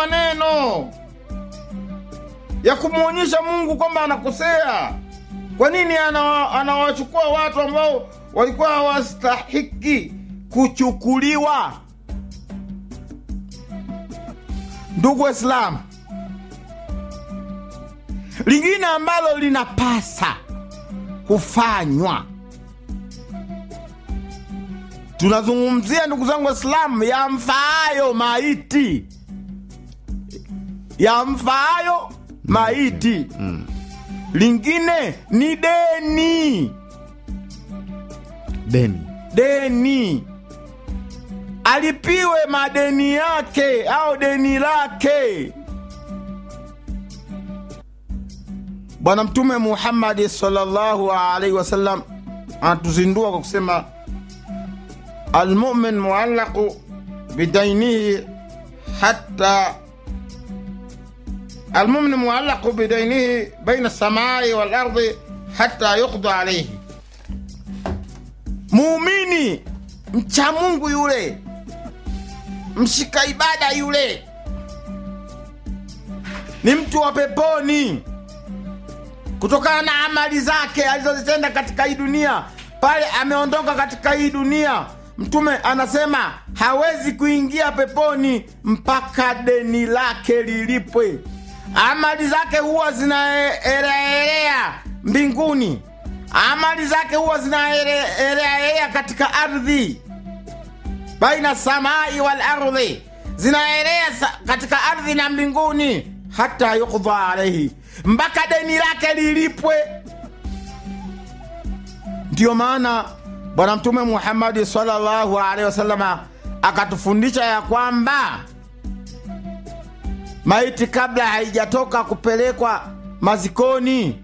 maneno ya kumwonyesha Mungu kwamba anakosea. Kwa nini ana- anawachukua watu ambao walikuwa hawastahiki kuchukuliwa? Ndugu Waislamu, lingine ambalo linapasa kufanywa, tunazungumzia ndugu zangu Waislamu, yamfaayo maiti, yamfaayo maiti. Lingine ni deni, deni deni alipiwe madeni yake au deni lake. Bwana Mtume Muhammadi sallallahu alaihi wasallam anatuzindua kwa kusema almumin muallaqu bidainihi hatta almumin muallaqu bidainihi baina samai wal ardi hatta yuqda alaihi, muumini mcha Mungu yule mshika ibada yule ni mtu wa peponi kutokana na amali zake alizozitenda katika hii dunia. Pale ameondoka katika hii dunia, Mtume anasema hawezi kuingia peponi mpaka deni lake lilipwe. Amali zake huwa zinaeleaelea mbinguni, amali zake huwa zinaeleaelea katika ardhi baina samai wal ardhi, zinaelea sa- katika ardhi na mbinguni, hata yukdha alaihi, mpaka deni lake lilipwe. Ndiyo maana Bwana Mtume Muhammadi sallallahu alaihi wasallama akatufundisha ya kwamba maiti kabla haijatoka kupelekwa mazikoni,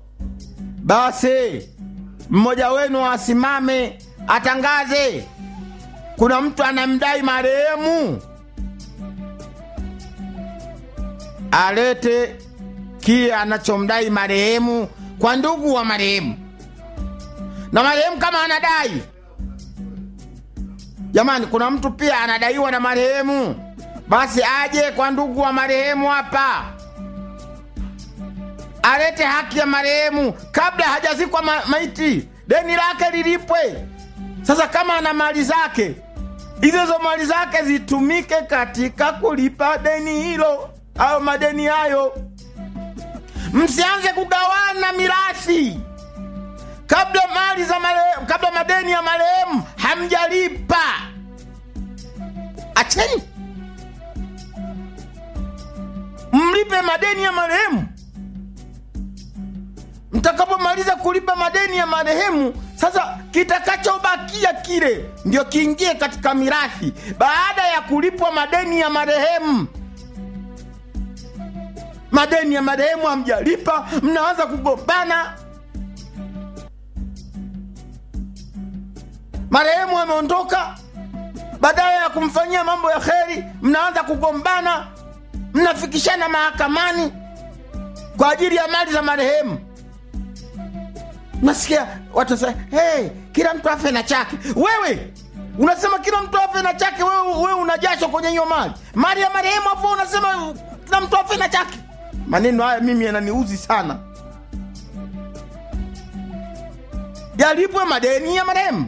basi mmoja wenu asimame atangaze kuna mtu anamdai marehemu, alete kile anachomdai marehemu kwa ndugu wa marehemu, na marehemu kama anadai, jamani, kuna mtu pia anadaiwa na marehemu, basi aje kwa ndugu wa marehemu hapa, alete haki ya marehemu kabla hajazikwa ma maiti, deni lake lilipwe. Sasa kama ana mali zake, hizo hizo mali zake zitumike katika kulipa deni hilo au madeni hayo. Msianze kugawana mirathi kabla mali za marehemu, kabla madeni ya marehemu hamjalipa. Acheni mlipe madeni ya marehemu. Mtakapomaliza kulipa madeni ya marehemu, sasa kitakachobakia kile ndio kiingie katika mirathi baada ya kulipwa madeni ya marehemu. Madeni ya marehemu hamjalipa, mnaanza kugombana. Marehemu ameondoka, badala ya kumfanyia mambo ya kheri, mnaanza kugombana, mnafikishana mahakamani kwa ajili ya mali za marehemu. Nasikia watu sasa, hey, kila mtu afe na chake. Wewe unasema kila mtu afe na chake, wewe, wewe una jasho kwenye hiyo mali mali ya marehemu, afu unasema kila mtu afe na chake. Maneno haya mimi yananiuzi sana. Yalipwe madeni ya marehemu.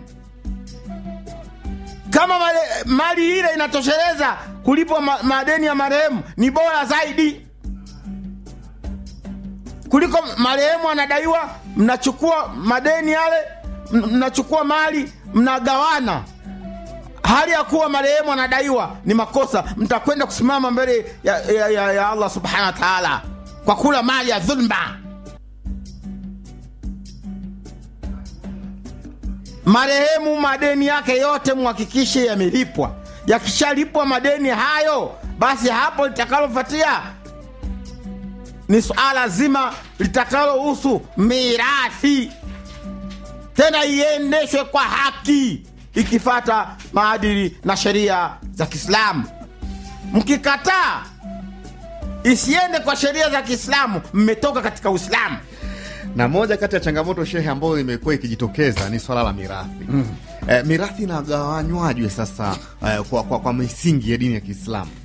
Kama male, mali ile inatosheleza kulipwa ma, madeni ya marehemu ni bora zaidi kuliko marehemu anadaiwa, mnachukua madeni yale, m- mnachukua mali, mnagawana, hali ya kuwa marehemu anadaiwa ni makosa. Mtakwenda kusimama mbele ya, ya, ya, ya Allah subhanahu wa taala kwa kula mali ya dhulma. Marehemu madeni yake yote muhakikishe yamelipwa. Yakishalipwa madeni hayo, basi hapo litakalofuatia ni suala zima litakalohusu mirathi, tena iendeshwe kwa haki ikifata maadili na sheria za Kiislamu. Mkikataa isiende kwa sheria za Kiislamu, mmetoka katika Uislamu. na moja kati ya changamoto shehe ambayo imekuwa ikijitokeza ni swala la mirathi eh, mirathi inagawanywaje sasa eh, kwa, kwa, kwa misingi ya dini ya Kiislamu?